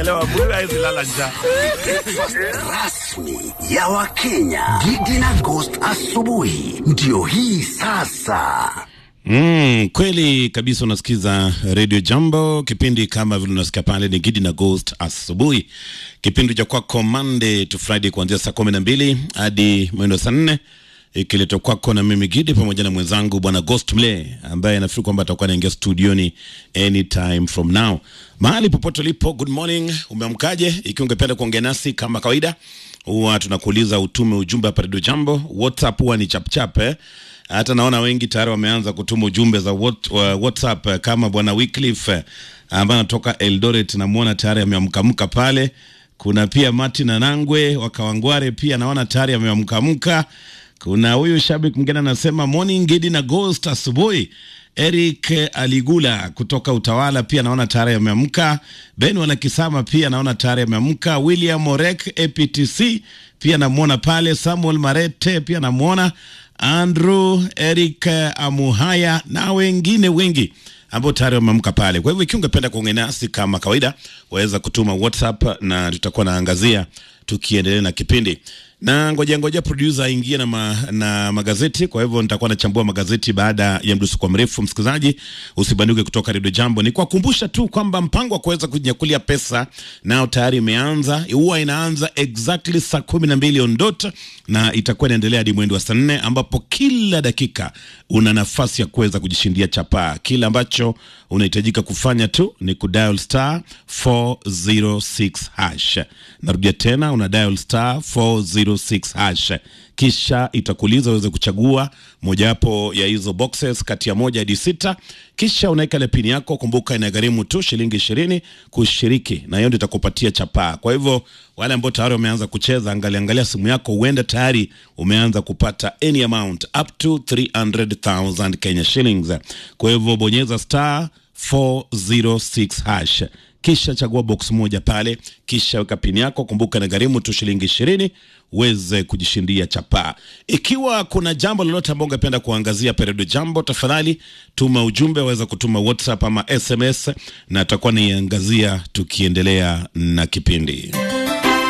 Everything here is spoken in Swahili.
unaelewa, mtu hawezi lala njaa. rasmi ya Wakenya. Gidi na Ghost asubuhi ndio hii sasa. Mm, kweli kabisa unasikiza Radio Jambo, kipindi kama vile unasikia pale ni Gidi na Ghost asubuhi, kipindi cha kwako Monday to Friday kuanzia saa kumi na mbili hadi mwendo saa nne ikiletwa kwako na mimi Gidi pamoja na mwenzangu bwana Ghost Mle ambaye nafikiri kwamba atakuwa anaingia studioni anytime from now. Mahali popote ulipo, good morning, umeamkaje? Ikiwa ungependa kuongea nasi kama kawaida, huwa tunakuuliza utume ujumbe hapa Radio Jambo. WhatsApp huwa ni chapchap eh? hata naona wengi tayari wameanza kutuma ujumbe za what, uh, WhatsApp eh, kama bwana Wycliffe eh, ambaye anatoka Eldoret, namwona tayari ameamkamka pale. Kuna pia Martin Anangwe wa Kawangware, pia naona tayari ameamkamka. Kuna huyu shabiki mwingine anasema morning Gidi na Ghost asubuhi. Eric Aligula kutoka Utawala pia naona tayari ameamka. Ben Wanakisama pia naona tayari ameamka. William Orek APTC pia namwona pale. Samuel Marete pia namwona. Andrew Eric Amuhaya na wengine wengi ambao tayari wameamka pale. Kwa hivyo ikiwa ungependa kuongea nasi kama kawaida, waweza kutuma WhatsApp na tutakuwa naangazia tukiendelea na kipindi na ngoja ngoja producer aingie na, ma, na magazeti. Kwa hivyo nitakuwa nachambua magazeti baada ya mdusuko mrefu. Msikilizaji, usibanduke kutoka Redio Jambo. Ni kuwakumbusha tu kwamba mpango wa kuweza kujinyakulia pesa nao tayari imeanza. Huwa inaanza exactly saa kumi na mbili on dot na itakuwa inaendelea hadi mwendo wa saa nne ambapo kila dakika una nafasi ya kuweza kujishindia chapaa. Kile ambacho unahitajika kufanya tu ni kudial star 406 hash. Narudia tena, una dial star 406 hash, kisha itakuuliza uweze kuchagua mojawapo ya hizo boxes kati ya moja hadi sita, kisha unaweka ile pini yako. Kumbuka inagharimu tu shilingi ishirini kushiriki, na hiyo ndio itakupatia chapaa. Kwa hivyo wale ambao tayari wameanza kucheza, angalia angalia simu yako, huenda tayari umeanza kupata any amount up to 300,000 Kenya shillings. Kwa hivyo bonyeza star 406 hash kisha chagua box moja pale, kisha weka pini yako. Kumbuka na gharimu tu shilingi ishirini uweze kujishindia chapaa. Ikiwa kuna jambo lolote ambao ungependa kuangazia Peredo Jambo, tafadhali tuma ujumbe, waweza kutuma WhatsApp ama SMS na tutakuwa naiangazia tukiendelea na kipindi.